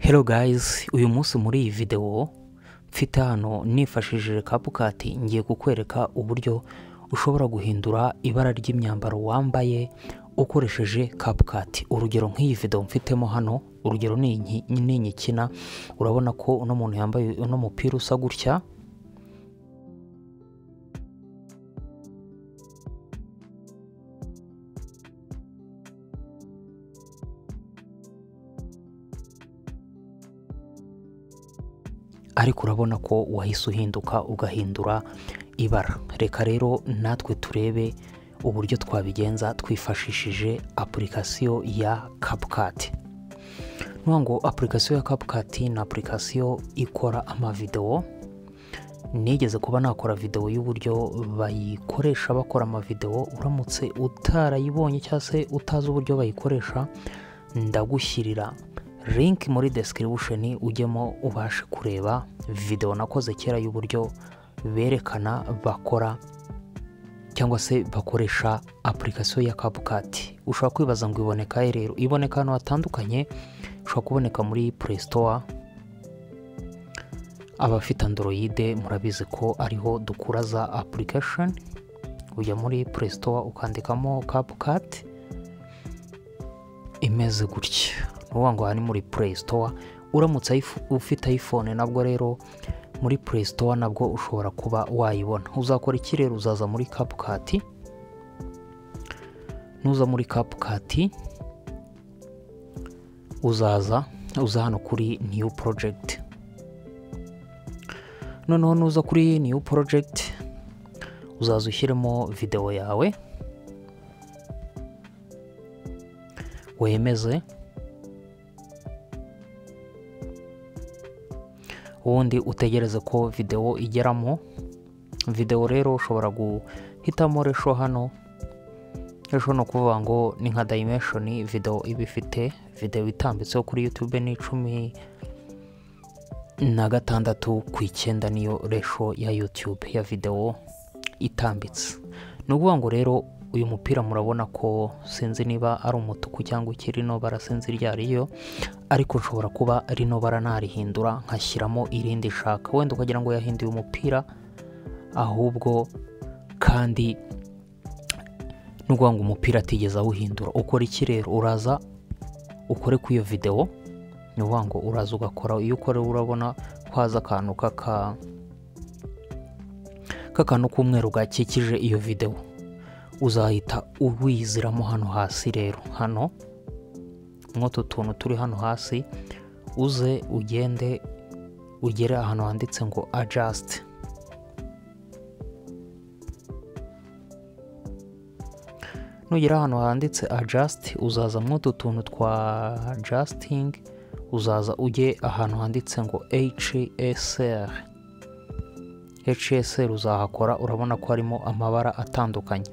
Hello guys, uyu munsi muri iyi videwo mfite hano nifashishije kapukati ngiye kukwereka uburyo ushobora guhindura ibara ry'imyambaro wambaye ukoresheje kapukati urugero nk'iyi videwo mfitemo hano urugero ni iyi ni iyi nkina urabona ko uno muntu yambaye uno mupira usa gutya ariko urabona ko wahise uhinduka ugahindura ibara reka rero natwe turebe uburyo twabigenza twifashishije apurikasiyo ya kapukati ni ngo apurikasiyo ya kapukati ni apurikasiyo ikora amavidewo nigeze kuba nakora videwo y'uburyo bayikoresha bakora amavidewo uramutse utarayibonye cyangwa se utazi uburyo bayikoresha ndagushyirira link muri description ujyemo ubashe kureba videwo nakoze kera y'uburyo berekana bakora cyangwa se bakoresha apurikasiyo ya kapukati ushobora kwibaza ngo iboneka he rero iboneka ahantu hatandukanye ushobora kuboneka muri play store abafite android murabizi ko ariho dukura za application ujya muri play store ukandikamo kapukati imeze gutya uvuga ngo aha ni muri play store uramutse ufite iphone nabwo rero muri play store nabwo ushobora kuba wayibona uzakora iki rero uzaza muri kapukati nuza muri kapukati uzaza uza hano kuri new project noneho nuza kuri new project uzaza ushyiremo videwo yawe wemeze ubundi utegereze ko videwo igeramo videwo rero ushobora guhitamo resho hano resho ni ukuvuga ngo ni nka dayimeshoni videwo iba ifite videwo itambitseho kuri yutube ni icumi na gatandatu ku icyenda niyo resho ya yutube ya videwo itambitse ni ukuvuga ngo rero uyu mupira murabona ko sinzi niba ari umutuku cyangwa iki rino bara sinzi iryo ari yo ariko nshobora kuba rino bara narihindura nkashyiramo irindi shaka wenda ukagira ngo yahinduye umupira ahubwo kandi n'ukuvuga ngo umupira atigeze awuhindura ukora iki rero uraza ukore ku iyo videwo ni ukuvuga ngo uraza ugakora iyo ukora urabona ko haza akantu k'akantu k'umweru gakikije iyo videwo uzahita uwiziramo hano hasi rero hano nk'utu tuntu turi hano hasi uze ugende ugere ahantu handitse ngo ajasite nugera ahantu handitse ajasite uzaza nk'utu tuntu twa ajasitingi uzaza ujye ahantu handitse ngo hsr hsr uzahakora urabona ko harimo amabara atandukanye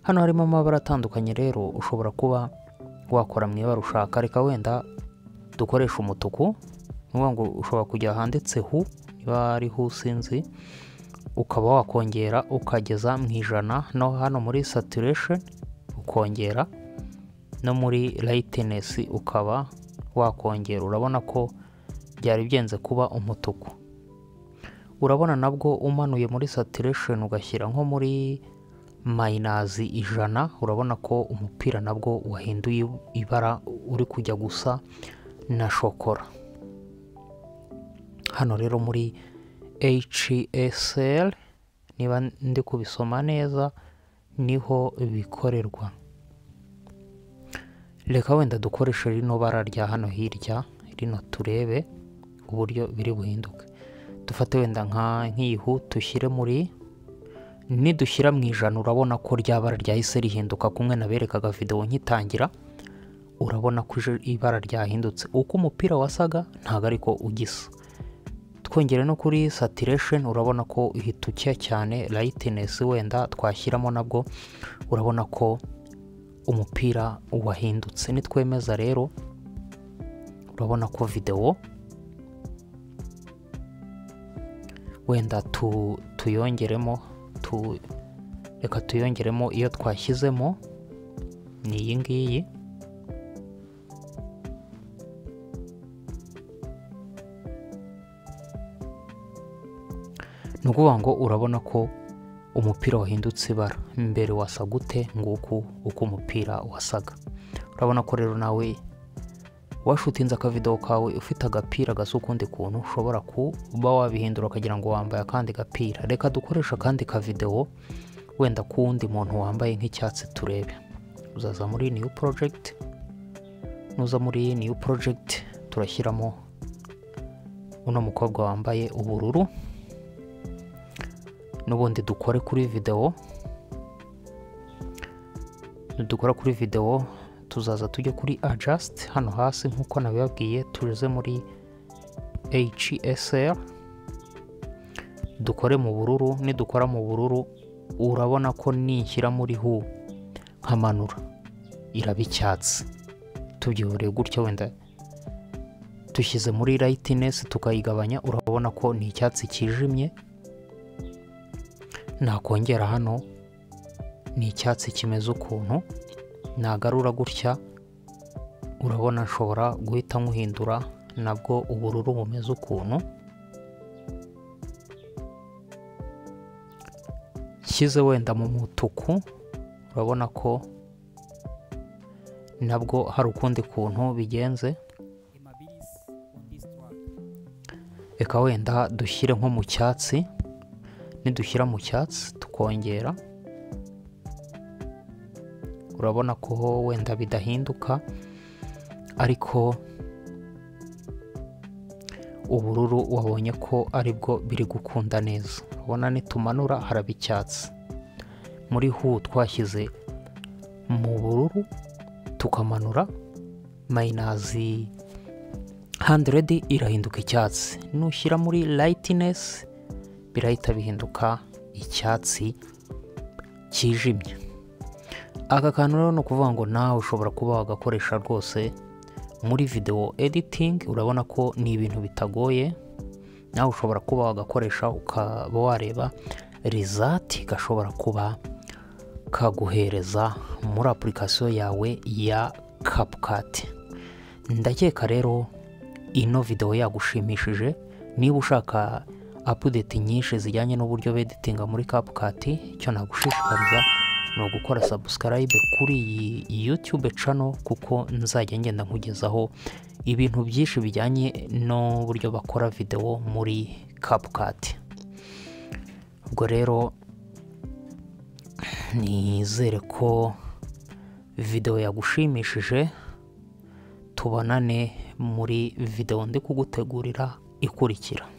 hano harimo amabara atandukanye rero ushobora kuba wakora mu ibara ushaka reka wenda dukoresha umutuku niyo ngo ushobora kujya ahanditse hu niba ari hu sinzi ukaba wakongera ukageza mu ijana no hano muri saturation ukongera no muri lightness ukaba wakongera urabona ko byari byenze kuba umutuku urabona nabwo umanuye muri saturation ugashyira nko muri mayinazi ijana urabona ko umupira nabwo wahinduye ibara uri kujya gusa na shokora hano rero muri hsl niba ndi kubisoma neza niho bikorerwa reka wenda dukoreshe rino bara rya hano hirya rino turebe uburyo biri buhinduke dufate wenda nk'iyihu dushyire muri nidushyira mu ijana urabona ko rya bara ryahise rihinduka kumwe naberekaga videwo nkitangira urabona ko ibara ryahindutse uko umupira wasaga ntabwo ariko ugisa twongere no kuri saturation urabona ko ihita ucya cyane lightness wenda twashyiramo nabwo urabona ko umupira wahindutse nitwemeza rero urabona ko videwo wenda tuyongeremo reka tuyongeremo iyo twashyizemo ni iyi ngiyi ni ukuvuga ngo urabona ko umupira wahindutse ibara mbere wasa gute nguku uko umupira wasaga urabona ko rero nawe washutinze akavido kawe ufite agapira gasa ukundi kuntu ushobora kuba wabihindura ukagira ngo wambaye akandi gapira reka dukoreshe akandi kavidewo wenda k'uwundi muntu wambaye nk'icyatsi turebe uzaza muri new project nuza muri new project turashyiramo uno mukobwa wambaye ubururu n'ubundi dukore kuri videwo dukora kuri videwo tuzaza tujye kuri ajasiti hano hasi nk'uko nabibabwiye tugeze muri HSR dukore mu bururu nidukora mu bururu urabona ko nishyira muri hu nkamanura iraba icyatsi tubyihoreye gutya wenda dushyize muri rayitinesi tukayigabanya urabona ko ni icyatsi cyijimye nakongera hano ni icyatsi kimeze ukuntu nagarura gutya urabona nshobora guhita nkuhindura nabwo ubururu bumeze ukuntu nshyize wenda mu mutuku urabona ko nabwo hari ukundi kuntu bigenze reka wenda dushyire nko mu cyatsi nidushyira mu cyatsi tukongera urabona ko wenda bidahinduka ariko ubururu wabonye ko ari bwo biri gukunda neza ubona nitumanura haraba icyatsi muri hu twashyize mu bururu tukamanura mayinazi handeredi irahinduka icyatsi nushyira muri rayitinesi birahita bihinduka icyatsi cyijimye aka kantu rero ni ukuvuga ngo nawe ushobora kuba wagakoresha rwose muri videwo editingi urabona ko ni ibintu bitagoye nawe ushobora kuba wagakoresha ukaba wareba rizati gashobora kuba kaguhereza muri apurikasiyo yawe ya kapukati ndakeka rero ino videwo yagushimishije niba ushaka apudeti nyinshi zijyanye n'uburyo beditinga muri kapukati icyo nagushishikariza ni ugukora sabusikarayibe kuri iyi yutube cano kuko nzajya ngenda nkugezaho ibintu byinshi bijyanye n'uburyo bakora videwo muri kapukati ubwo rero nizere ko videwo yagushimishije tubonane muri videwo ndi kugutegurira ikurikira